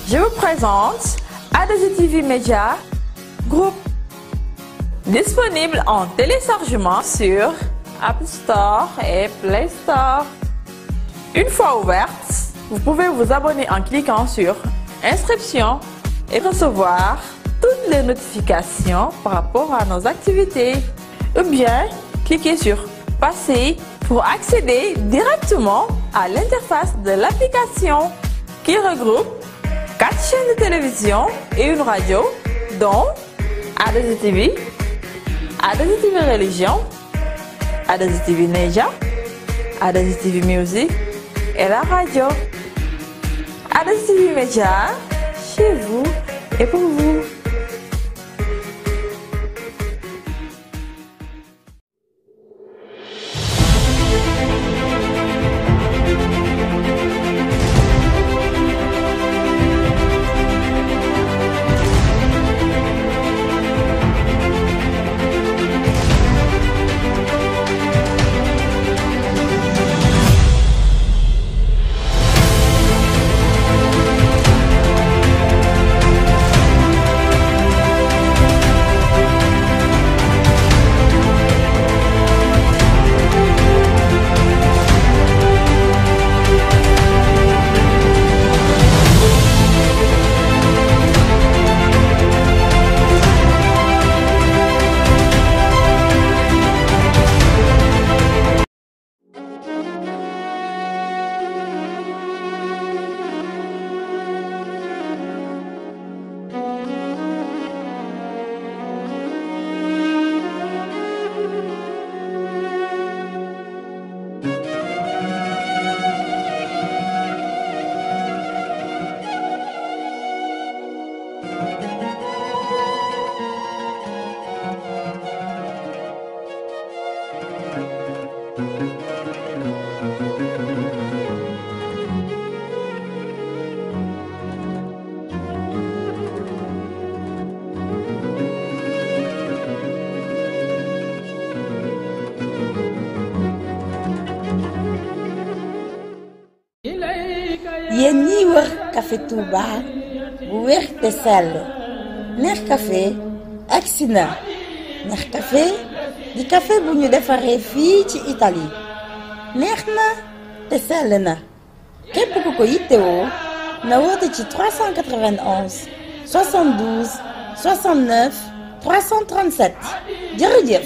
Je vous présente ADZTV Media Group. Disponible en téléchargement sur App Store et Play Store. Une fois ouverte, vous pouvez vous abonner en cliquant sur Inscription et recevoir toutes les notifications par rapport à nos activités. Ou bien, cliquez sur Passer pour accéder directement à l'interface de l'application qui regroupe quatre chaînes de télévision et une radio, dont ADZTV, ADZTV Religion, ADZTV Neja, ADZTV Music et la radio. ADZTV Media, chez vous et pour vous. yéen ñiy wër café Touba bu wér te sell neex café agsi na neex café di café bu ñu defaree fii ci Italie neex na te sell na képp ku ko yittewoo na woote ci 391 72 69 337 jërëjëf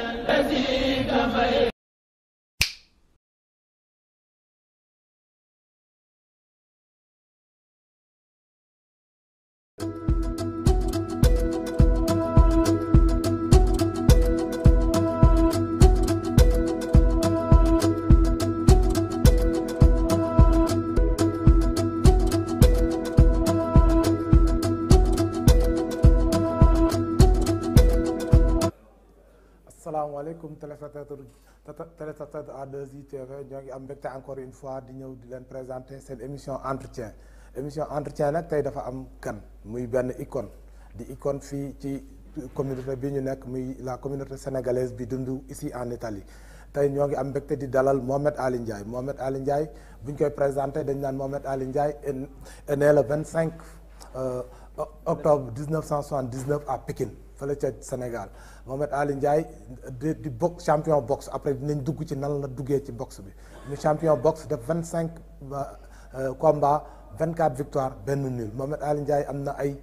asalaamaaleykum téléspectateur téléspectateur A2ITV ñoo ngi am mbégte encore une fois di ñëw di leen présenter seen émission entretien émission entretien nag tey dafa am kan muy benn icône di icône fii ci communauté bi ñu nekk muy la communauté sénégalaise bi dund ici en Italie tey ñoo ngi am mbégte di dalal Mohamed Ali Ndiaye Mohamed Ali Ndiaye bu ñu koy présenté dañ naan Mohamed Ali Ndiaye est né le 25 octobre 1979 à Pékin fële ca Sénégal Mohamed Ali Ndiaye di di box champion boxe après dinañ dugg ci nan la duggee ci boxe bi mu champion boxe def vingt cinq combats vingt quatre victoires benn nul Mohamed Ali Ndiaye am na ay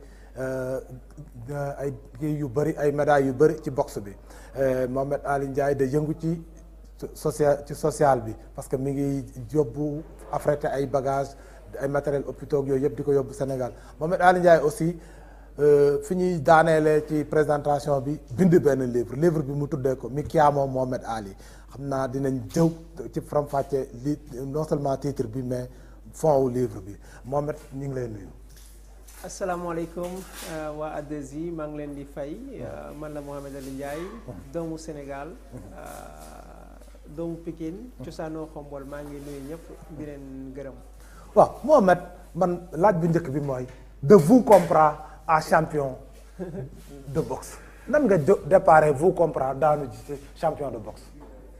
ay kii yu bëri ay médailles yu bëri ci boxe bi Mohamed Ali Ndiaye da yëngu ci social ci social bi parce que mi ngi yóbbu affrété ay bagages ay matériels hôpitaux yooyu yëpp di ko yóbbu Sénégal Mohamed Ali Ndiaye aussi. fi ñuy daaneele ci présentation bi bind benn livre livre bi mu tuddee ko mi chiamo Mohamed Ali xam naa dinañ jëw ci faram-fàcce li non seulement titre bi mais fond wu livre bi Mohamed ñu ngi lay nuyu. asalaamaaleykum waa A2I maa ngi leen di fay man la Mohamed Ali Ndiaye doomu Sénégal doomu Pikine cosaanoo Xombol maa ngi nuyu ñëpp di leen gërëm. waaw Mohamed man laaj bu njëkk bi mooy de vous comprend à champion de boxe nan nga jo déparé vous comprend daanu ci champion de boxe.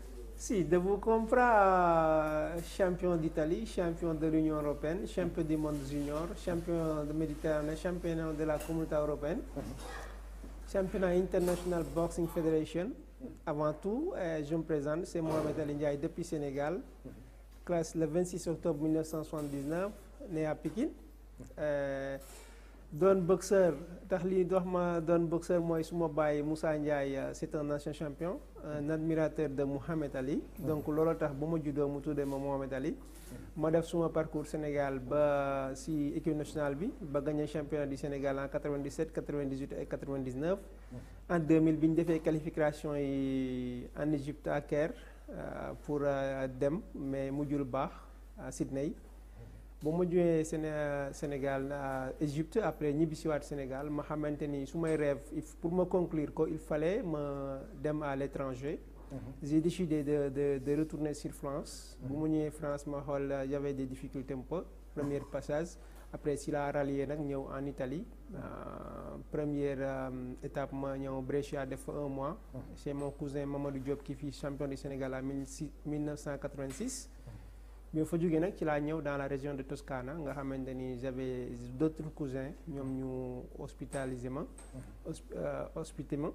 Si, de vous comprendre, champion d'Italie, champion de l'Union européenne, champion du monde junior, champion de Méditerranée, champion de la communauté européenne, championnat international boxing federation. Avant tout, euh, je me présente, c'est Mohamed Ali Ndiaye depuis Sénégal, classe le 26 octobre 1979, né à Pékin. Euh, doon boxeur tax lii dox ma doon boxeur mooy suma baay Moussa Ndiaye euh, c'est un ancien champion un admirateur de Mohamed Ali donc loolu tax ba ma juddoo mu tuddee ma Mohamed Ali ma def suma parcours Sénégal ba si équipe nationale bi ba gagné championnat du Sénégal en 97 98 et 99 en 2000 bi ñu defee qualification yi en Égypte à Caire euh, pour euh, dem mais mujjul baax à Sydney ba ma jógee Séné Sénégal Égypte après ñibbi si waat Sénégal ma xamante ni su may rêve il f- pour ma conclure ko il fallait ma dem à l'étranger j'ai décidé de de de retourner sur France bu ma ñëwee France ma xool y avait des difficultés un peu premier passage après si la rallié nag ñëw en Italie Euh, première euh, étape ma ñëw Brescia def fa un mois c'est mon cousin Mamadou Diop qui fut champion du Sénégal en 1986 bi ma fa jógee nag ci laa ñëw dans la région de Toscana nga xamante ni j'avais d'autres cousins ñoom ñu hospitalisé ma hosp- euh, hospité ma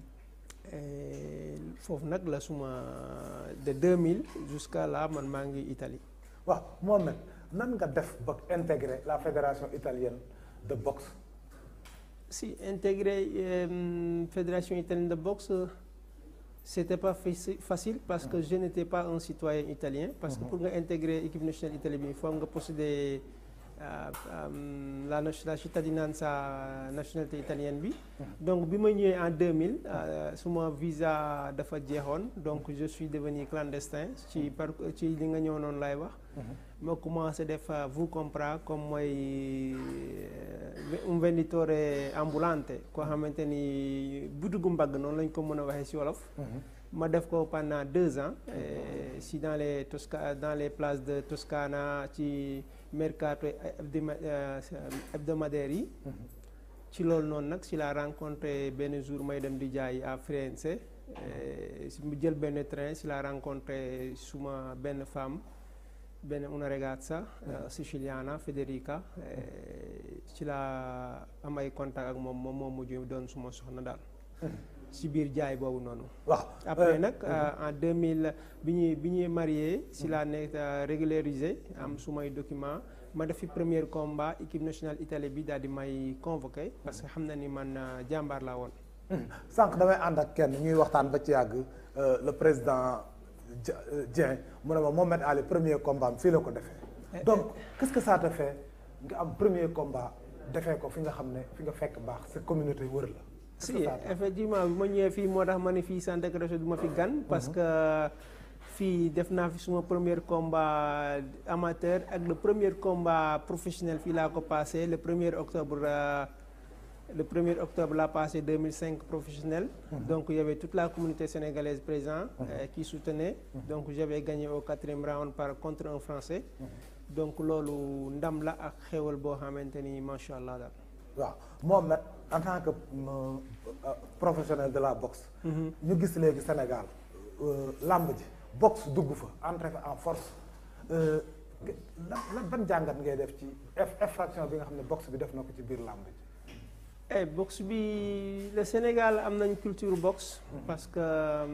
Et foofu nag la suma de 2000 jusqu'à là man maa ngi Italie waaw Mohamed nan nga def ba intégrer la fédération italienne de boxe si intégrer euh, fédération italienne de boxe euh, c'était pas faci- facile parce que je n'étais pas un citoyen italien parce que pour nga intégrer équipe nationale Italie bi il faut nga posséder euh, euh, la nation- la cittadinanza nationalité italienne bi donc bi ma ñëwee en 2000 euh, suma visa dafa jeexoon donc je suis devenu clandestin ci par ci li nga ñëw noonu lay wax ma commencé def euh, vous comprendre comme mooy euh, un venditore ambulante koo xamante ni butigu mbagg noonu lañ ko mën a waxee ci wolof ma def ko pendant deux ans euh, si dans les Tosca dans les places de Toscana ci mercato hebdoma- euh, hebdomadaire yi ci loolu noonu nag si la rencontré benn jour may dem di jaay à Firenze euh, si mu jël benn train si la rencontré suma benn femme benn una ragazza euh, siciliana Federica euh, ci la am ay contact ak moom moom moo mujj doon suma soxna daal si biir jaay boobu noonu waaw après nag euh, en 2000 bi ñuy bi ñuy marié si laa nekk euh, régularisé am sumay document ma def fi premier combat équipe nationale Italie bi daal di may convoqué parce que xam na ni man euh, jàmbaar laa woon sànq damay ànd ak kenn ñuy waxtaan ba ci yàgg euh, le président Dia- euh, Dieng mu ne ma Mohamed Ali premier combat am fii la ko defee donc qu'est-ce que ça te fait nga am premier combat defee ko fi nga xam ne fi nga fekk baax sa communauté wër la Qu'est-ce si que ça te fait? effectivement bi ma ñëwee fii moo tax ma ne fii Santa Croce du ma fi gan parce que fii def naa fi suma premier combat amateur ak le premier combat professionnel fii laa ko passé le premier octobre euh, le premier octobre laa passé 2005 professionnel donc il y avait toute la communauté sénégalaise présente euh, qui soutenait donc j'avais gagné au quatrième round par contre un français donc loolu ndam la ak xéwal boo xamante ni macha allah daal waaw Mohamed en tant que euh, euh, professionnel de la boxe ñu gis léegi Sénégal euh, làmb ji boxe dugg fa entré fa en force euh, lan lan ban jàngat ngay def ci eff- infraction bi nga xam ne boxe bi def na ko ci biir làmb ji Eh, boxe bi le Sénégal am nañ culture boxe parce que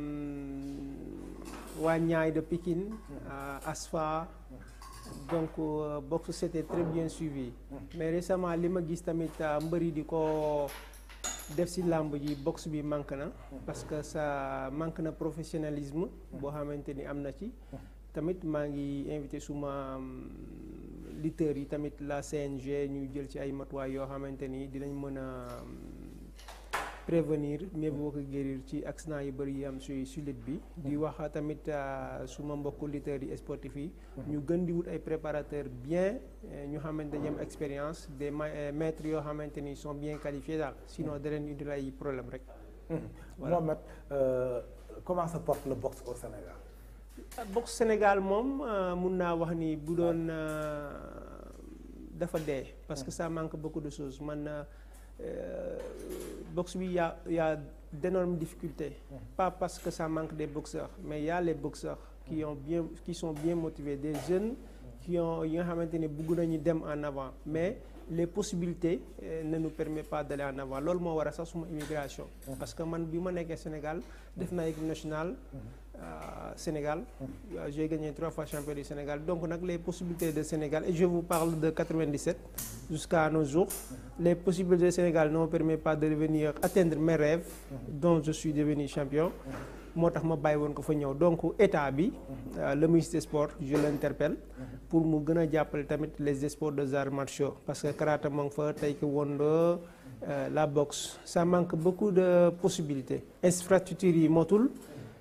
hum, waa Niayes de Pikine euh, Asfa donc euh, boxe c'était très bien suivi mais récemment li ma gis tamit euh, mbëri di ko def ci làmb ji boxe bi manque na parce que ça manque na professionnalisme boo xamante ni am na ci tamit maa ngi invité suma hum, lutteurs yi tamit la CNG ñu jël ci ay matuwaay yoo xamante ni dinañ mën a hum, prévenir mieux vaut que guérir ci accident yu bëri yi am su su lutte bi di wax tamit euh, suma mbokku lutteurs yi sportifs yi ñu gën di wut ay préparateurs bien euh, ñu xamante dañu am expérience des ma- euh, maîtres yoo xamante ni sont bien qualifiés daal sinon da leen indil ay problème rek Voilà. Mohamed euh, comment se porte le boxe au Sénégal boxe Sénégal moom euh, mun naa wax ni bu doon euh, dafa dee parce que ça manque beaucoup de choses man euh, euh, boxe bi y a y a d'énormes difficultés pas parce que ça manque des boxeurs mais il y a les boxeurs qui ont bien qui sont bien motivés des jeunes qui ont yi nga xamante ne bëgg nañu dem en avant mais les possibilités euh, ne nous permettent pas d'aller en avant loolu moo war a sax suma immigration parce que man bi ma nekkee Sénégal def naa équipe nationale euh, Sénégal Euh, j'ai gagné trois fois champion du Sénégal donc nag les possibilités de Sénégal et je vous parle de 97 jusqu'à nos jours les possibilités de Sénégal ne me permettent pas de devenir atteindre mes rêves dont je suis devenu champion moo tax ma bàyyi woon ko fa ñëw donc état bi euh, le ministre des sports je l'interpelle pour mu gën a jàppale tamit les sports de arts martiaux parce que karaté moo ngi fa taekwondo euh, la boxe ça manque beaucoup de possibilités infrastructures yi motul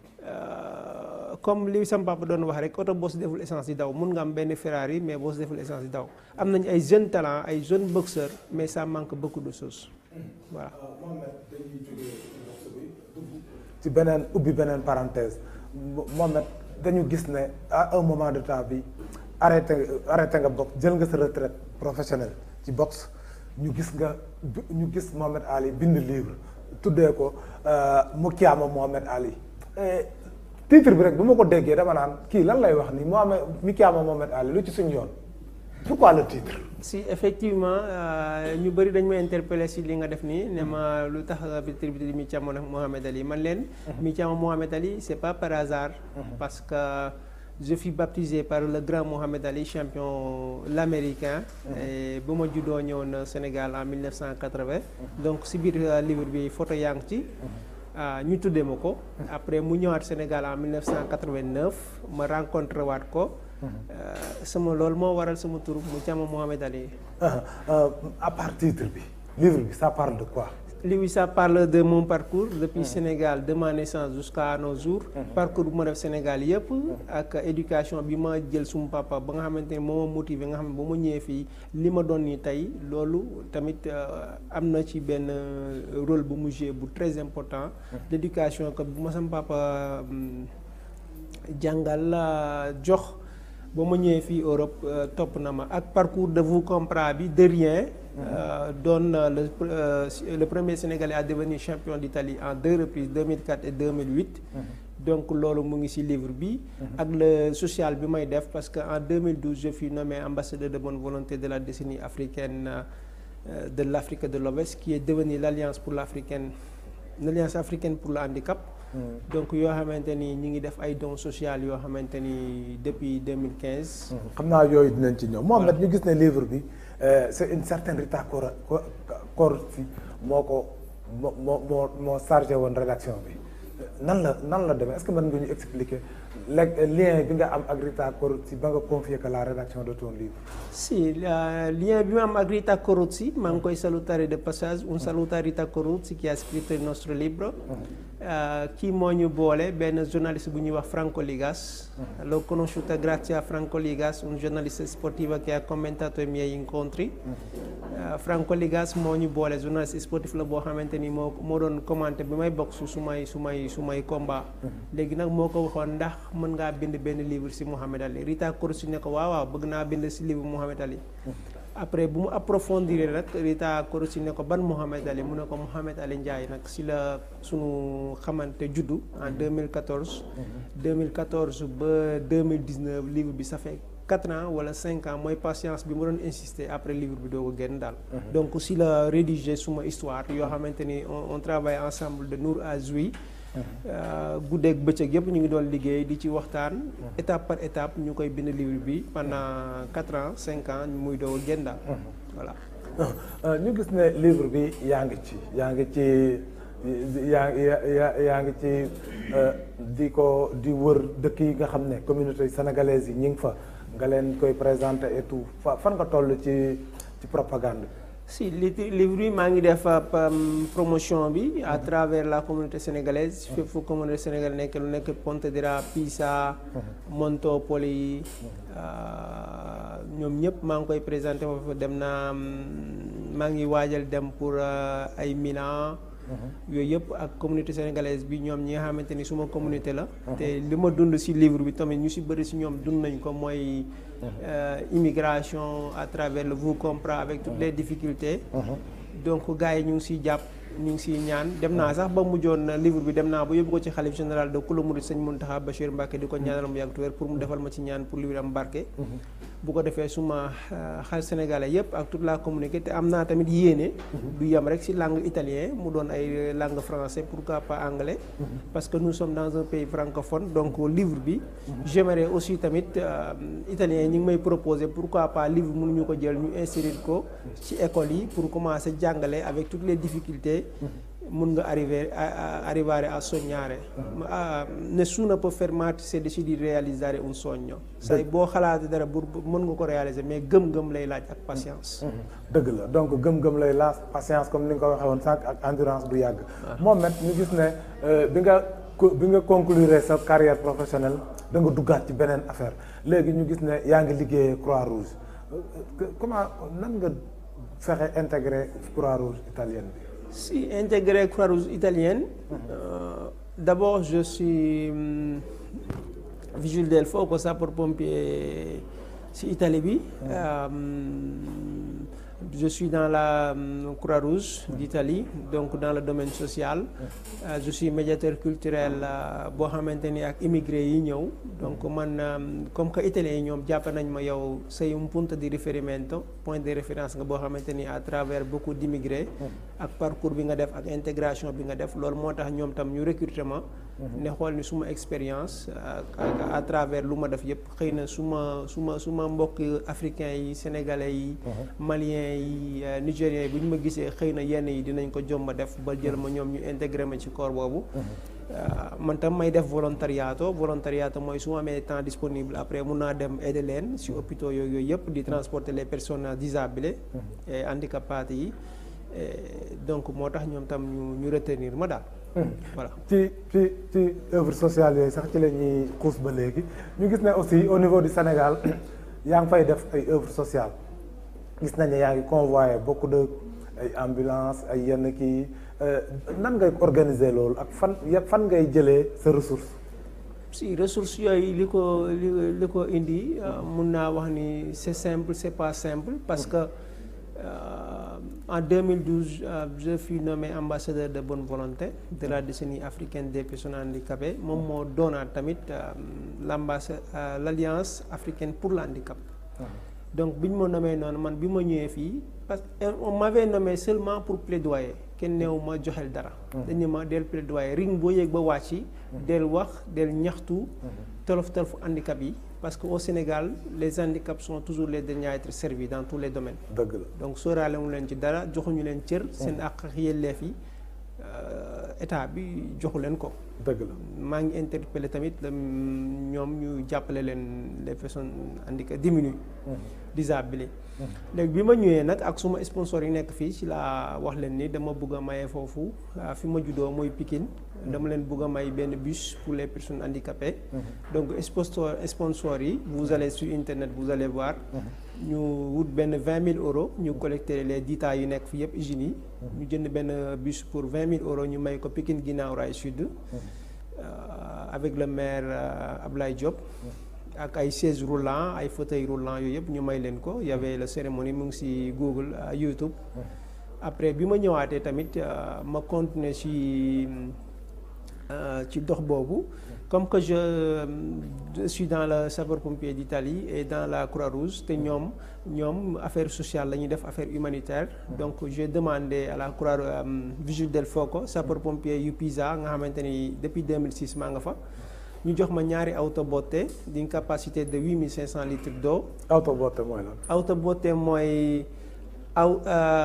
euh, comme li sama papa doon wax rek oto boo si deful essence di daw mun nga am benn Ferrari mais boo si deful essence di daw am nañu ay jeunes talents ay jeunes boxeurs mais ça manque beaucoup de choses voilà Mohamed dañuy jógee ci boxe bi dugg ci beneen ubbi beneen parenthèse Mohamed dañu gis ne à un moment de temps bi arrêté arrêté nga boxe jël nga sa retraite professionnelle ci boxe ñu gis nga ñu gis Mohamed Ali bind livre tuddee ko Mukiama Mohamed Ali Eh, titre bi rek bu ma ko déggee dama naan kii lan lay wax ni Mohamed Mukiama Mohamed Ali lu ci suñu yoon pourquoi le titre si effectivement euh, ñu bëri dañ ma interpellé si li nga def nii ne ma lu tax titre bi di Mukiama Mohamed Ali man leen Mukiama Mohamed Ali c'est pas par hasard parce que je fus baptisé par le grand Mohamed Ali champion l'américain et bu ma juddoo ñëwoon Sénégal en 1980 donc si biir euh, livre bi photo yaa ngi ci ah, ñu tuddee ma ko après mu ñëwaat Sénégal en 1989 ma rencontré waat ko Euh, sama loolu moo waral sama tur Mukiama Mohamed Ali Ah, ah, à part titre bi livre bi ça parle de quoi lui ça parle de mon parcours depuis Sénégal de ma naissance jusqu'à nos jours parcours bu ma def Sénégal yëpp ak éducation bi ma jël suma papa ba nga xamante ne moo ma motivé nga xam ne ba ma ñëwee fii li ma doon nii tey loolu tamit euh, am na ci benn euh, rôle bu mu joué bu très important l'éducation que bu ma sama papa hum, jàngal la jox ba ma ñëwee fii Europe euh, topp na ma ak parcours de vous comprend bi de rien euh, doon euh, le euh, le premier Sénégalais à devenir champion d'Italie en deux reprises 2004 et 2008 donc loolu mu ngi ci livre bi ak le social bi may def parce que en 2012 je fus nommé ambassadeur de bonne volonté de la décennie africaine euh, de l'Afrique de l'Ouest qui est devenue l'alliance pour l'africaine l'alliance africaine pour le handicap donc yoo xamante ni ñi ngi def ay dons sociaux yoo xamante ni depuis 2015 xam naa yooyu dinañ ci ñëw Mohamed ñu gis ne livre bi euh, c'est une certaine Rita Cor Corsi moo ko moo moo moo moo chargé woon rédaction bi nan la nan la demee est-ce que mën nga ñu expliquer le lien bi nga am ak Rita Corsi ba nga confier que la rédaction de ton livre si la- lien bi ma am ak Rita Coruzzi maa ngi koy salutare de passage un saluto a Rita Coruzzi qui a scritto il nostro libro Eh, kii moo ñu boole benn journaliste bu ñuy wax Franco Ligas l'ho conosciuta grazie a Franco Ligas un giornalista sportivo che ha commentato i miei incontri Eh, Franco Ligas moo ñu boole journaliste sportif la boo xamante ni moo moo doon commenté bi may bokk su su may su may su may combat léegi nag moo ko waxoon ndax mën ngaa bind benn livre ci Mohamed Ali Rita Corsi ne ko waaw waaw bëgg naa bind ci livre Mohamed Ali après bu mu approfondir rek Rita Corsi ne ko ban Mohamed Ali mu ne ko Mohamed Ali Ndiaye nag ci la sunu xamante juddu en 2014 2014 ba 2019 livre bi ça fait quatre ans wala cinq ans mooy patience bi ma doon insister après livre bi doo ko génn daal donc si la rédiger suma histoire yoo xamante ni on, on travaille ensemble de Nour à Zouy guddeeg bëccëg yëpp ñu ngi doon liggéey di ci waxtaan étape par étape ñu koy bind livre bi pendant quatre ans cinq ans muy doo génn daal voilà ñu gis ne livre bi yaa ngi ci yaa ngi ci yaa yaa yaa ngi ci di ko di wër dëkk yi nga xam ne communauté sénégalaise yi ñi ngi fa nga leen koy présenter et tout fa fan nga toll ci ci propagande si li livre bi maa ngi def promotion bi à travers la communauté sénégalaise fépp fu communauté sénégalaise nekk lu nekk Pontedera Pisa Montopoli ñoom ñëpp maa ngi koy présenté foofu dem naa maa ngi waajal dem pour ay Milan yooyu yëpp ak communauté sénégalaise bi ñoom ñi nga xamante ni suma communauté la te li ma dund ci livre bi tamit ñu ci bëri ci ñoom dund nañ ko mooy immigration à travers le vous comprend avec toutes les difficultés donc gars yi ñu ngi siy jàpp ñu ngi siy ñaan dem naa sax ba mujjoon livre bi dem naa ba yóbbu ko ci xalif général de kula murid sëñ Muntaxa Bachir Mbacke di ko ñaanal mu yàgg tuwér pour mu defal ma ci ñaan pour livre am barke bu ko defee suma xal sénégalais yëpp ak toute la communauté te am naa tamit yéene du yem rek si langue italien mu doon ay langue français pourquoi pas anglais parce que nous sommes dans un pays francophone donc livre bi j'aimerais aussi tamit italien yi ñu ngi may proposer pourquoi pas livre mënuñu ko jël ñu insérer ko ci école yi pour commencer jàngale avec toutes les difficultés mun nga arriver arrivare a sognare nessuno può fermarsi se di realizzare un sogno say boo xalaatee dara bu mën nga ko réaliser mais gëm-gëm lay laaj ak patience dëgg la donc gëm-gëm lay laaj patience comme ni nga ko waxee woon sànq ak endurance bu yàgg moom met ñu gis ne bi nga bi nga conclure sa carrière professionnelle da nga duggaat ci beneen affaire léegi ñu gis ne yaa ngi liggéeyee Croix Rouge comment nan nga fexe intégrer Croix Rouge italienne bi Si intégré Croix-Rouge italienne, euh, d'abord je suis hum, vigile del fuoco, sapeur-pompier si Italie bi. Euh, je suis dans la hum, Croix-Rouge d'Italie, donc dans le domaine social. Euh, je suis médiateur culturel boo xamante ni ak immigré yi ñëw. donc man comme que italien yi ñoom jàpp nañ ma yow sei un punto di riferimento point de référence nga boo xamante ni à travers beaucoup d'immigrés ak parcours bi nga def ak intégration bi nga def loolu moo tax ñoom tam ñu recrutement ne xool ni suma expérience à travers lu ma def yëpp xëy na suma suma suma mbokk africains yi sénégalais yi maliens yi nigériens yi bu ñu ma gisee xëy na yenn yi dinañ ko jomba def ba jël ma ñoom ñu intégré ma ci corps boobu man tam may def volontariato volontariato mooy su ma amee temps disponible après mun naa dem aider leen si hôpitaux yooyu yooyu yëpp di transporter les personnes disabili et handicapées yi donc moo tax ñoom tam ñu ñu retenir ma daal voilà ci ci ci œuvre sociale yooyu sax ci la ñuy xuus ba léegi ñu gis ne aussi au niveau du Sénégal yaa ngi fay def ay œuvre sociale gis nañ ne yaa ngi convoyé beaucoup de ay ambulance ay yenn kii nan ngay organiser loolu ak fan fan ngay jëlee sa ressource si ressources yooyu li ko li li ko indi mun naa wax ni c'est simple c'est pas simple parce que en 2012 je fus nommé ambassadeur de bonne volonté de la décennie africaine des personnes handicapées moom moo doonaat tamit l'ambassade l'alliance africaine pour le handicap donc bi ñu ma nommé noonu man bi ma ñëwee fii parce que on m'avait nommé seulement pour plaidoyer kenn neew ma joxel dara dañu ma del plaidoyer ring boo yéeg ba wàcc yi del wax del ñaxtu tolof tolofu handicap yi parce que au Sénégal les handicaps sont toujours les derniers à être servis dans tous les domaines dëgg la donc sóoraale mu leen ci dara joxuñu leen cër seen àq ak yelleef yi état bi joxu leen ko dëgg la maa ngi interpellé tamit ñoom ñu jàppale leen les personnes handicapées diminuées disabilité léegi bi ma ñëwee nag ak suma sponsor yi nekk fii ci laa wax leen ni dama bëgg a maye foofu fi ma juddoo mooy Pikine dama leen bëgg a may benn bus pour les personnes handicapées donc sponsor sponsor yi vous allez sur internet vous allez voir ñu wut benn vingt mille euros ñu collecté les dita yu nekk fi yëpp usines yi ñu jënd benn bus pour vingt mille euros ñu may ko Pikine Guinaw Rail Sud avec le maire Ablaye Diop ak ay chaises roulants ay fauteuils roulants yooyu yëpp ñu may leen ko y avait la cérémonie mu ngi ci Google YouTube après bi ma ñëwaatee tamit ma continuer ci ci dox boobu comme que je suis dans le sapeur-pompier d'Italie et dans la Croix-Rouge te ñoom ñoom affaire sociale la ñuy def affaire humanitaire donc j'ai demandé à la Croix Vigile del Fuoco sapeur-pompier yu Pisa nga xamante ni depuis 2006 maa nga fa ñu jox ma ñaari autobotte d'une capacité de 8500 litres d'eau autobotte mooy lan autobotte mooy aw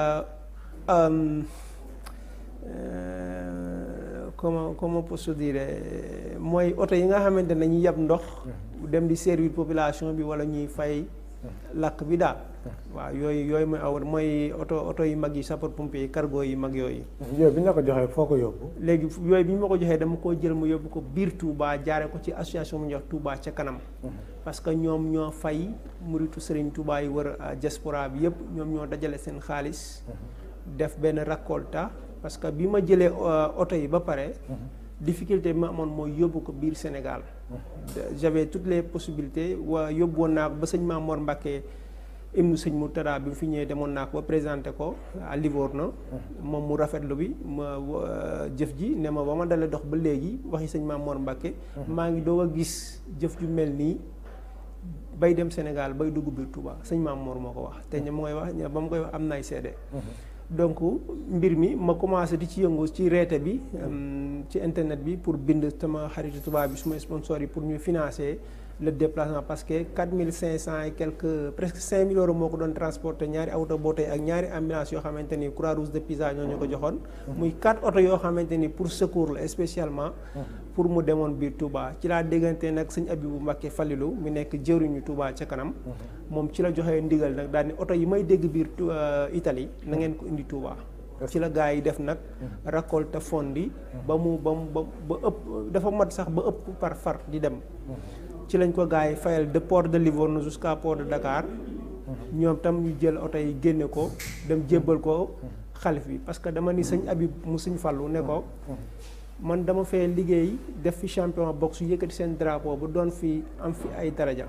comment comment posso dire mooy oto yi nga xamante ne dañuy yab ndox dem di servir population bi wala ñuy fay lakk bi daal waaw yooyu yooyu mooy aw mooy oto oto yu mag yi sapeur pompier yi cargo yi mag yooyu yooyu bi ñu la ko joxee foo ko yóbbu léegi yooyu bi ñu ma ko joxee dama koo jël mu yóbbu ko biir Touba jaare ko ci association mu ñuy wax Touba ca kanam parce que ñoom ñoo fay muritu Serigne Touba yi wër diaspora bi yëpp ñoom ñoo dajale seen xaalis def benn raccolta parce que bi ma jëlee oto yi ba pare difficulté bi ma amoon mooy yóbbu ko biir Sénégal j'avais toutes les possibilités waa yóbbu woon naa ko ba sëñ Mamour Mbacké hymne sëñ Murtada bi mu fi ñëwee demoon naa ko ba présenté ko à Livorno moom mu rafetlu bi ma jëf ji ne ma ba ma dalee dox ba léegi waxi sëñ Maam Mor Mbàkke maa ngi doog a gis jëf ju mel nii bay dem Sénégal bay dugg biir Touba sëñ Maam Mor moo ko wax te ñu mooy wax ba mu koy wax am nay seede donc mbir mi ma commencé di ci yëngu ci reete bi ci internet bi pour bind sama xaritu tubaab bi suma sponsor yi pour ñu financer le déplacement parce que quatre mille cinq cent et quelques presque cinq mille euros moo ko doon transporter ñaari auto boote ak ñaari ambulance yoo xamante ni croix rouge de Pisa ñoo ñu ko joxoon. muy quatre auto yoo xamante ni pour secours la spécialement. pour mu demoon biir Touba ci laa déggante nag sëñ Abibu Mbàkke Falilu mu nekk jëwriñu Touba ca kanam. moom ci la joxee ndigal nag daal ni oto yi may dégg biir Italie na ngeen ko indi Touba. ci la gars yi def nag récolte fondi ba mu ba mu ba ëpp dafa mat sax ba ëpp par far di dem. ci lañ ko gars yi fayal de port de Livorno jusqu'à port de Dakar. ñoom tam ñu jël oto yi génne ko dem jébbal ko xalif bi parce que dama ni sëñ Abib mu sëñ Fallu ne ko. man dama fee liggéey def fi champion boxe yëkkati seen drapeau bu doon fi am fi ay daraja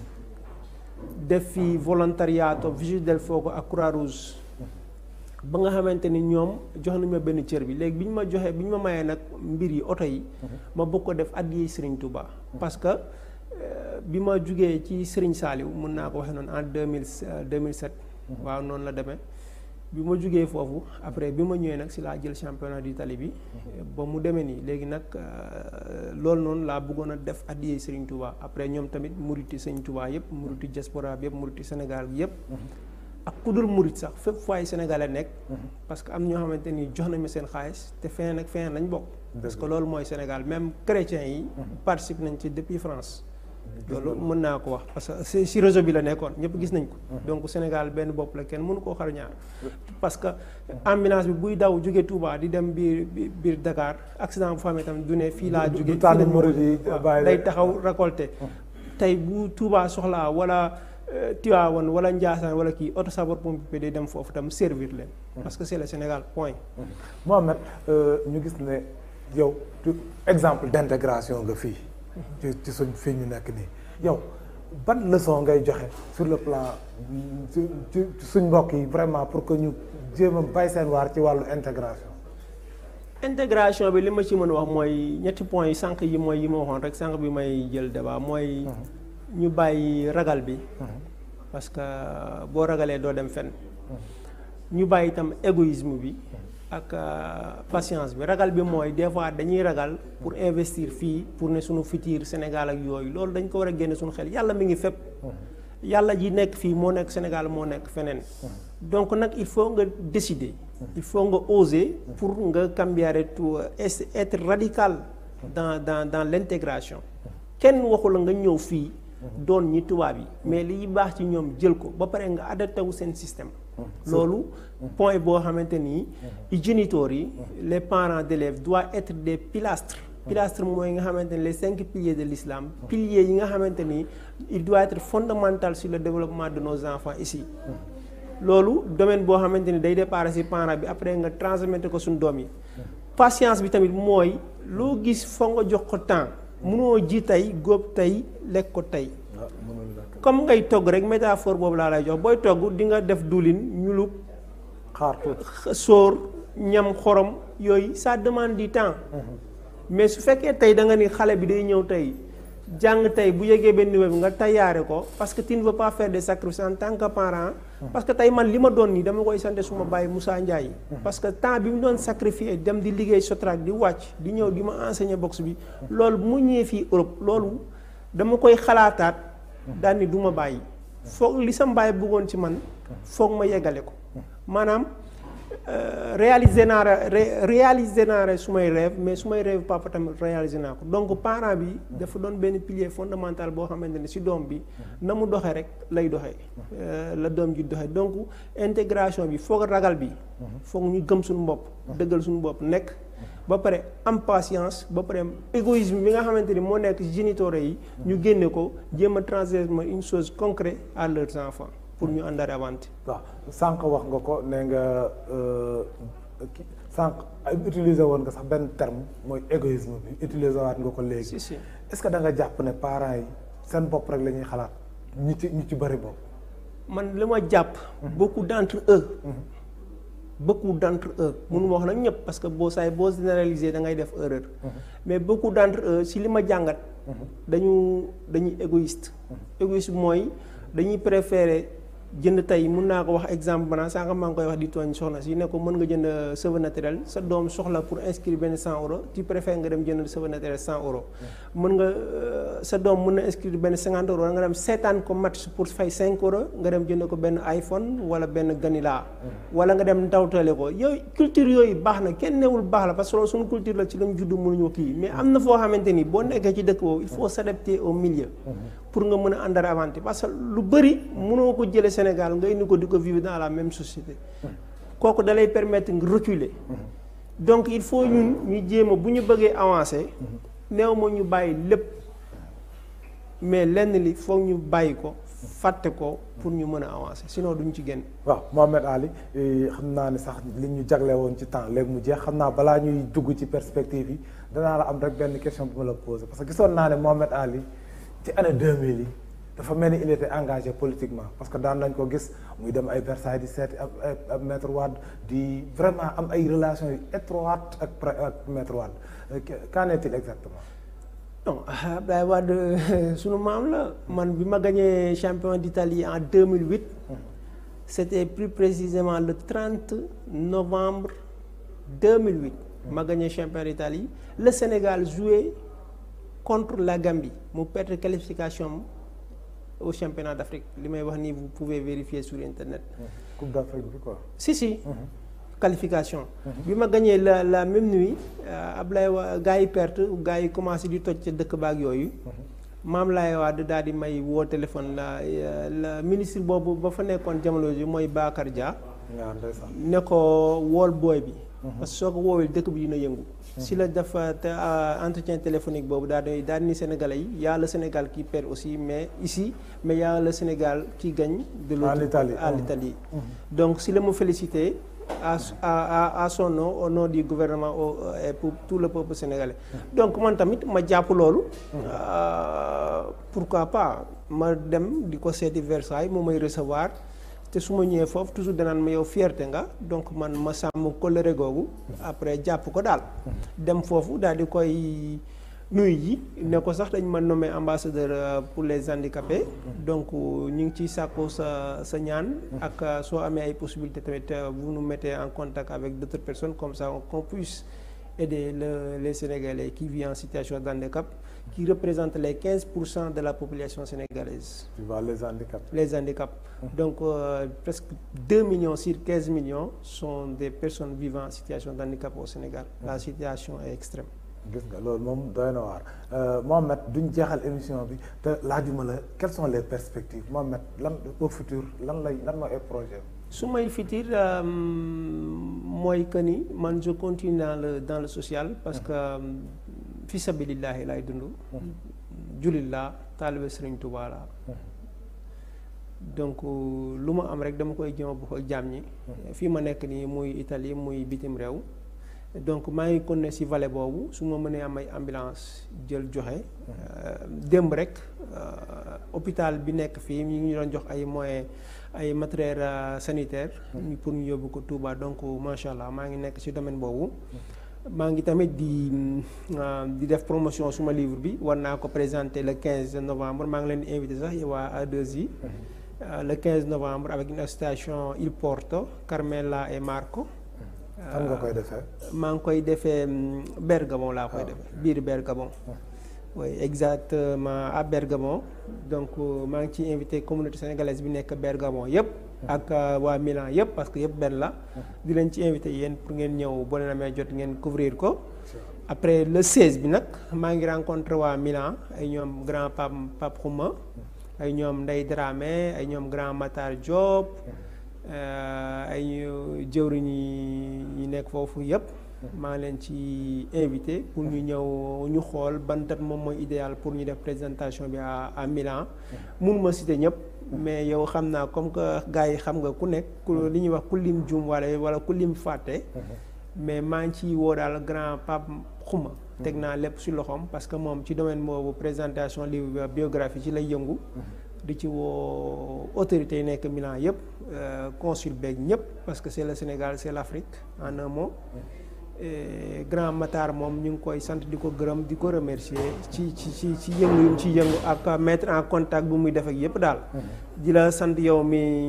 def fi volontariato Vigile del Fuoco ak Croix Rouge ba nga xamante ni ñoom jox nañu ma benn cër bi léegi bi ñu ma joxee bi ñu ma mayee nag mbir yi oto yi ma bëgg ko def addiyee Serigne Touba parce que bi ma jugee ci Serigne Saliou mën naa ko waxee noonu en deux mille deux mille sept waaw noonu la demee bi ma jugee foofu après bi ma ñëwee nag si laa jël championnat d'Italie bi ba mu demee nii léegi nag loolu noonu laa bëggoon a def addiyee Serigne Touba après ñoom tamit muriti Serigne Touba yëpp muriti diaspora bi yëpp muriti Sénégal gi yëpp ak ku dul murit sax fépp fay sénégalais nekk parce que am ñoo xamante ni jox nañ ma seen xaalis te feneen ak feneen lañ bokk parce que loolu mooy Sénégal même chrétiens yi participe nañ ci depuis France loolu mën naa ko wax parce que si réseau bi la nekkoon ñëpp gis nañ ko donc Sénégal benn bopp la kenn mënu koo xar ñaar parce que ambulance bi buy daw jóge Touba di dem biir biir Dakar accident bu fa amee tamit du ne fii laa jóge day taxaw récolté tey bu Touba soxlaa wala Tivaouane wala Ndiassane wala kii auto sapeur pompier day dem foofu tam servir leen parce que c'est le Sénégal point Mohamed ñu gis ne yow exemple d'intégration nga fii ci ci suñ fii ñu nekk nii yow ban leçon ngay joxe sur le plan ci suñ mbokk yi vraiment pour que ñu jéem a bay seen waar ci wàllu intégration intégration bi li ma ci mën a wax mooy ñetti points yi sànq yi mooy yi ma waxoon rek sànq bi may jël débat mooy ñu bàyyi ragal bi parce que boo ragalee doo dem fenn ñu bàyyi itam égoïsme bi ak patience bi ragal bi mooy des fois dañuy ragal pour investir fii pour ne suñu futur Sénégal ak yooyu loolu dañ ko war a génne suñu xel yàlla mi ngi fépp yàlla ji nekk fii moo nekk Sénégal moo nekk feneen donc nag il faut nga décider il faut nga oser pour nga cambiare tout être radical dans dans dans l'intégration kenn waxu la nga ñëw fii doon ñi tubaab yi mais liy baax ci ñoom jël ko ba pare nga adapté wu seen système loolu point boo xamante nii i géniteurs yi les parents d'élèves doivent être des pilastres pilastres mooy nga xamante ni les cinq piliers de l'islam piliers yi nga xamante ni il doit être fondamental sur le développement de nos enfants ici loolu domaine boo xamante ni day départ ci parent bi après nga transmettre ko suñu doom yi patience bi tamit mooy loo gis foo nga jox ko temps mënoo ji tey góob tey lekk ko tey comme ngay togg rek métaphore boobu laa lay jox booy togg di nga def diwlin ñulub xaar sóor ñam xorom yooyu ça demande du temps mais su fekkee tey da nga ni xale bi day ñëw tey jàng tey bu yegee benn niveau bi nga tayaare ko parce que tu ne veux pas faire des sacrifices en tant que parent parce que tey man li ma doon nii dama koy sant suma bàyyi Moussa Ndiaye parce que temps bi mu doon sacrifier dem di liggéey Sotrac di wàcc di ñëw di ma enseigner boxe bi loolu bu mu ñëwee fii Europe loolu dama koy xalaataat daal ni du ma bàyyi foog li sa mbaay bëggoon ci man foog ma yeggale ko maanaam réaliser naa réaliser naa su may rêve mais su may rêve papa tamit réaliser naa ko donc parent bi dafa doon benn pilier fondamental boo xamante ne si doom bi na mu doxee rek lay doxee la doom ji doxee donc intégration bi foog ragal bi foog ñu gëm suñu bopp dëggal suñu bopp nekk ba pare am patience ba pare égoïsme bi nga xamante ni moo nekk géniteurs yi ñu génne ko jéem a transmettre une chose concrète à leurs enfants pour ñu àndare avanti waaw sànq wax nga ko ne nga sànq utiliser woon nga sax benn terme mooy égoïsme bi utiliser waat nga ko léegi. si si est-ce que da nga jàpp ne parents yi seen bopp rek la ñuy xalaat ñi ci ñi ci bëri bopp. man li ma jàpp. beaucoup d'entre eux. beaucoup d'entre eux mënu ma wax nag ñëpp parce que boo saay boo généraliser da ngay def erreur. mais beaucoup d'entre eux si li ma jàngat. dañu dañuy égoïste. égoïste mooy dañuy préférer jënd tey mun naa ko wax exemple maanaam sànq maa ngi koy wax di tooñ soxna si ne ko mën nga jënd cheveux naturel sa doom soxla pour inscrire benn 100 euros tu préfères nga dem jënd cheveux naturel 100 euros. mën nga sa doom mën na inscrire benn 50 euros nga dem seetaan ko match pour fay 5 euros nga dem jënd ko benn iPhone wala benn ganila. wala nga dem ndawtale ko yooyu culture yooyu baax na kenn newul baax la parce que loolu suñu culture la ci lañ juddu mënuñu kii mais am na foo xamante ni boo nekkee ci dëkk boobu il faut s'adapter au milieu. pour nga mën a àndara avanti parce que lu bëri mënoo ko jëlee Sénégal nga indi ko di ko vivre dans la même société kooku da lay permettre nga reculer donc il faut ñun ñu jéem a bu ñu bëggee avancer néew ma ñu bàyyi lépp mais lenn li foog ñu bàyyi ko fàtte ko pour ñu mën a avancer sinon duñ ci génn. waaw Mohamed Ali xam naa ne sax li ñu jagle woon ci temps léegi mu jeex xam naa balaa ñuy dugg ci perspective yi danaa la am rek benn question bu ma la poser parce que gisoon naa ne Mohamed Ali ci année 2000 yi dafa mel ni il était engagé politiquement parce que daan nañ ko gis muy dem ay Versailles di seeti ak ak maître Wade di vraiment am ay relations yu étroites ak ak maître Wade qu'en est-il exactement. non Abdoulaye Wade sunu maam la man bi ma gagné champion d'Italie en 2008 c'était plus précisément le 30 novembre 2008 ma gagné champion d'Italie le Sénégal jouait contre la Gambie mu perdre qualification au championnat d'Afrique li may wax nii vous pouvez vérifier sur internet. Coupe d'Afrique bi quoi. si si. qualification. bi ma gagné la la même nuit Ablaye wa gars yi perte gars yi commencé di toj ca dëkk baag yooyu. maam laay waa daal di may woo téléphone la la ministre boobu ba fa nekkoon jamono ji mooy Bakar Dia. ne ko wool booy bi. parce que soo ko woowee dëkk bi dina yëngu. si la dafa te entretien téléphonique boobu daal di daal ni Sénégalais yi y a le Sénégal qui perd aussi mais ici mais y a le Sénégal qui gagne. de l'autre côté à l'Italie donc si la ma félicité. à à à son nom au nom du gouvernement et pour tout le peuple sénégalais. donc man tamit ma jàpp loolu. pourquoi pas ma dem di ko seeti Versailles mu may recevoir te su ma ñëwee foofu toujours danaan ma yow fierté nga donc man ma sàmm kóllëre googu. après jàpp ko daal. dem foofu daal di koy nuyu ji ne ko sax dañ ma nommé ambassadeur pour les handicapés. donc ñu ngi ciy sàkku sa sa ñaan. ak soo amee ay possibilités tamit vous nous mettez en contact avec d'autres personnes comme ça qu'on puisse aider le les Sénégalais qui vivent en situation de handicap qui représentent les 15 pour cent de la population sénégalaise. tu vois les handicaps. les handicaps. donc euh, presque 2 millions sur 15 millions sont des personnes vivant en situation de handicap au Sénégal. la situation est extrême. gis nga loolu moom doy na waar Mohamed duñ jeexal émission bi te laajuma la quelles sont les perspectives Mohamed lan au futur lan lay lan mooy ay projet su may futur mooy que ni man je continue dans le dans le social parce que fi sabilillahi laay dund jullit laa taalibe Sëriñ Tuubaa laa donc lu ma am rek dama koy jëma bu ko jaam ñi fii ma nekk nii muy Italie muy bitim réew donc maa ngi continuer ci vallée boobu su ma mënee am ay ambulance jël joxe démb rek hôpital bi nekk fii ñu ngi doon jox ay moyens ay matériel sanitaire pour ñu yóbbu ko Touba donc macha allah maa ngi nekk ci domaine boobu maa ngi tamit di di def promotion suma livre bi war naa ko présenter le 15 novembre maa ngi leen di invité sax waa A2I le 15 novembre avec une association Il Porto Carmela et Marco fan nga koy defee. maa ngi koy defee Bergamo laa koy defee biir Bergamo. oui exactement à Bergamo donc maa ngi ciy invité communauté sénégalaise bi nekk Bergamo yëpp. ak waa Milan yëpp parce que yëpp benn la. di leen ci invité yéen pour ngeen ñëw boo leen amee jot ngeen couvrir ko. après le 16 bi nag maa ngi rencontré waa Milan ay ñoom grand Pape Pape Xuma ay ñoom Ndeye Dramé ay ñoom grand Matar Diop. ay jëwriñ yi nekk foofu yëpp maa ngi leen ci invité pour ñu ñëw ñu xool ban date moom mooy idéal pour ñu def présentation bi à à Milan mun ma citer ñëpp mais yow xam naa comme que gars yi xam nga ku nekk ku li ñuy wax ku lim jum wala wala ku lim fàtte mais maa ngi ciy woo daal grand Pape Xuma teg naa lépp ci loxoom parce que moom ci domaine boobu présentation livre biographie ci lay yëngu di ci woo autorités yi nekk Milan yëpp consul beeg ñëpp parce que c'est le Sénégal c'est l'Afrique en un mot Et Grand Matar moom ñu ngi koy sant di ko gërëm di ko remercier ci ci ci ci yëngu yu mu ci yëngu ak mettre en contact bu muy def ak yëpp daal di la sant yow mi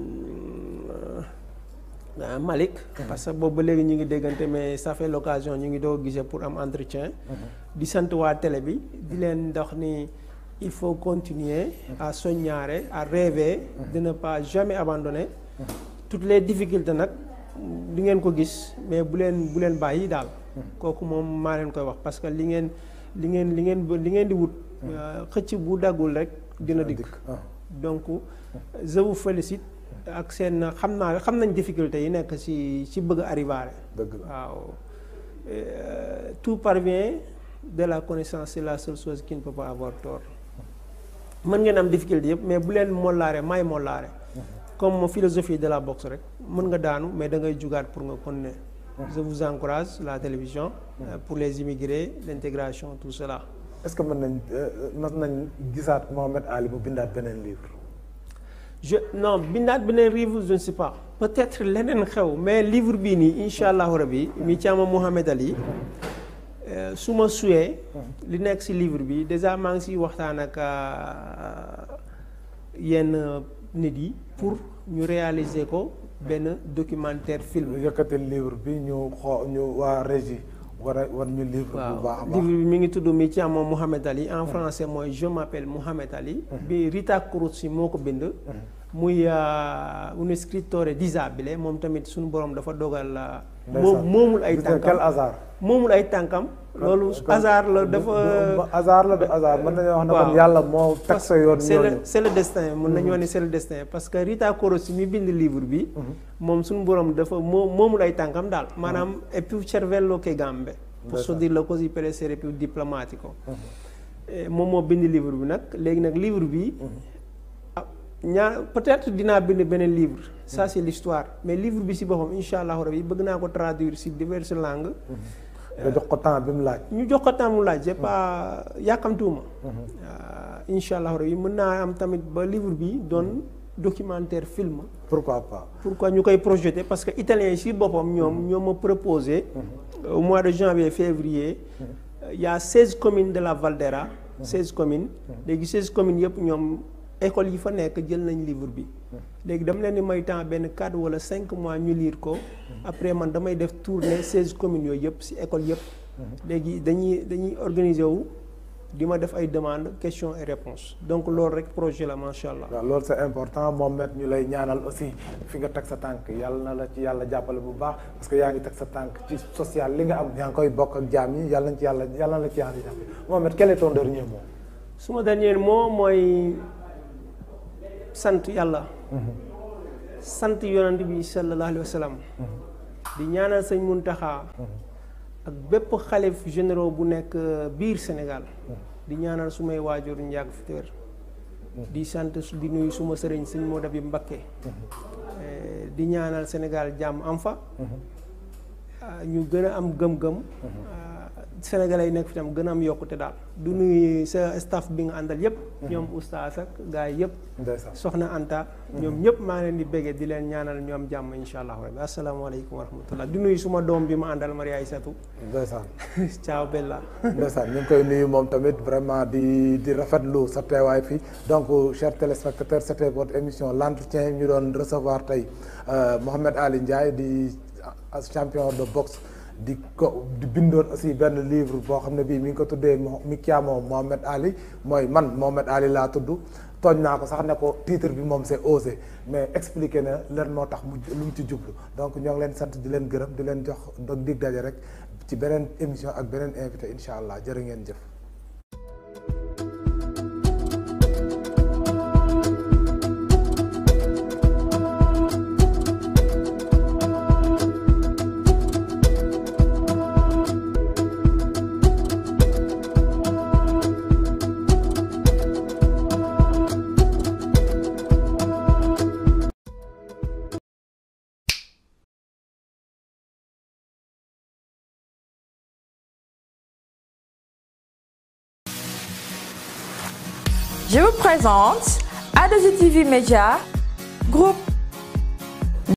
ah Malick parce que boobu ba léegi ñu ngi déggante mais ça fait l'occasion ñu ngi doo gisee pour am entretien di sant waa télé bi di leen dox ni il faut continuer à soññaare à rêver de ne pas jamais abandonner toutes les difficultés nag di ngeen ko gis mais bu leen bu leen bàyyi daal kooku moom maa leen koy wax parce que li ngeen li ngeen li ngeen li ngeen di wut xëcc bu daggul rek dina dikk donc je vous félicite ak seen xam naa xam nañ difficulté yi nekk ci ci bëgg arriver dëgg la waaw tout parvient de la connaissance c'est la seule chose qui ne peut pas avoir tort mën ngeen am difficulté yëpp mais bu leen mollaare may mollaare comme philosophie de la boxe rek mën nga daanu mais da ngay jugaat pour nga continuer je vous encourage la télévision pour les immigrés l'intégration tout cela est-ce que mën nañ mën nañ gisaat Mohamed Ali mu bindaat beneen livre je non bindaat beneen livre je ne sais pas peut-être leneen xew mais livre bii nii incha allahu rabi mi caama Mohamed Ali su ma suyee li nekk ci livre bi déjà maa ngi ciy waxtaan ak yenn nit yi pour ñu réaliser ko benn documentaire film. yëkkati livre bi ñu xoo ñu waa régie war a war ñu livre. bu baax a baax livre bi mi ngi tudd mi ci am Mouhamed Ali en français mooy je m'appelle Mouhamed Ali. bi Rita Kurutsi moo ko bind. muy un scrittore disabile moom tamit suñu borom dafa dogal. moom moomul ay tànkam quel hasard. moomul ay tànkam. loolu hasard la dafa. hasard la du hasard mën nañoo wax ne kon yàlla moo teg sa yoon c'est le c'est le destin mën nañu wax ne c'est le destin parce que Rita Kurutsi mi bind livre bi. moom suñu borom dafa moo moomul ay tànkam daal. maanaam è più cervello che gambe. posso dirlo così per essere più diplomatico. moom moo bind livre bi nag léegi nag livre bi. ñaar peut-être dinaa bind beneen livre ça c'est l'histoire mais livre bi ci boppam insha allahu rabi bëgg naa ko traduire ci diverses langues nga jox ko temps bi mu laaj ñu jox ko temps mu laaj c'est pas yàkkamtuwuma insha allahu rabi mën naa am tamit ba livre bi doon documentaire film pourquoi pas pourquoi ñu koy projeter parce que italiens yi ci boppam ñoom ñoo ma proposé au mois de janvier février il y a seize communes de la Valdera seize communes léegi seize communes yëpp ñoom école yi fa nekk jël nañ livre bi léegi dama leen di may temps benn quatre wala cinq mois ñu lire ko après man damay def tournée seize communes yooyu yëpp ci école yëpp léegi dañuy dañuy organiser wu di ma def ay demandes questions et réponses donc loolu rek projet la macha allah. waaw loolu c'est important moom met ñu lay ñaanal aussi fi nga teg sa tànk yàlla na la ci yàlla jàppale bu baax parce que yaa ngi teg sa tànk ci social li nga am yaa ngi koy bokk ak jaam yi yàlla na ci yàlla yàlla na la ci yàlla jàppale moom met quel est ton dernier mot. suma dernier mot mooy. sant yàlla sant yonent bi sallallahu alayhi wa sallam di ñaanal sëñ Muntaxa ak bépp xalif généraux bu nekk biir Sénégal di ñaanal sumay waajur njàgg fi téer di sant di nuyu suma sëriñ sëñ moo dabi Mbakke di ñaanal Sénégal jàmm am fa ñu gën a am gëm-gëm Sénégalais yi nekk fi tam gën a am yokkute daal du nuyu sa staff bi nga àndal yëpp. ñoom oustaz ak gars yi yëpp. soxna Anta. ñoom ñëpp maa ngi leen di béggee di leen ñaanal ñu am jàmm incha allah rabbi asalaamaaleykum wa rahmatullah di nuyu suma doom bi ma àndal Maria Aïssatou. ndeysaan. ciao Bella. ndeysaan ñu ngi koy nuyu moom tamit vraiment di di rafetlu sa teewaay fii donc chers téléspectateurs c'était votre émission l'entretien ñu doon recevoir tey Mohamed Ali Ndiaye di champion de boxe. di ko di bindoon aussi benn livre boo xam ne bii mi ngi ko tuddee mi chiamo Mohamed Ali mooy man Mohamed Ali laa tudd tooñ naa ko sax ne ko titre bi moom c'est osé mais expliqué na leen moo tax mu lu mu ci jublu donc ñoo ngi leen sant di leen gërëm di leen jox dog dig daje rek ci beneen émission ak beneen invité incha allah jërë ngeen jëf Je vous présente A2TV Média, groupe